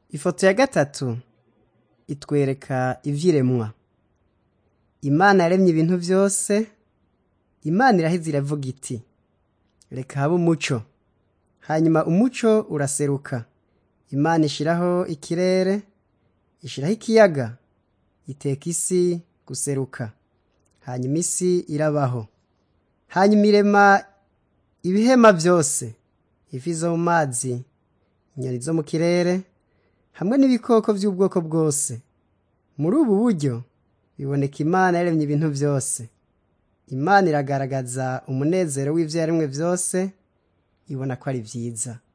Ifoto ya gatatu itwereka ivyiremwa. Imana yaremye ibintu vyose, Imana iraheza iravuga iti reka habe umuco. Hanyuma umuco uraseruka. Imana ishiraho ikirere, ishiraho ikiyaga, iteka isi guseruka. Hanyuma isi irabaho. Hanyuma irema ibihema vyose, ifi zo mu mazi, inyoni zo mu kirere, hamwe n'ibikoko vy'ubwoko bwose. Muri ubu buryo biboneka Imana yaremye ibintu vyose. Imana iragaragaza umunezero w'ivyo yaremwe vyose, ibona ko ari vyiza.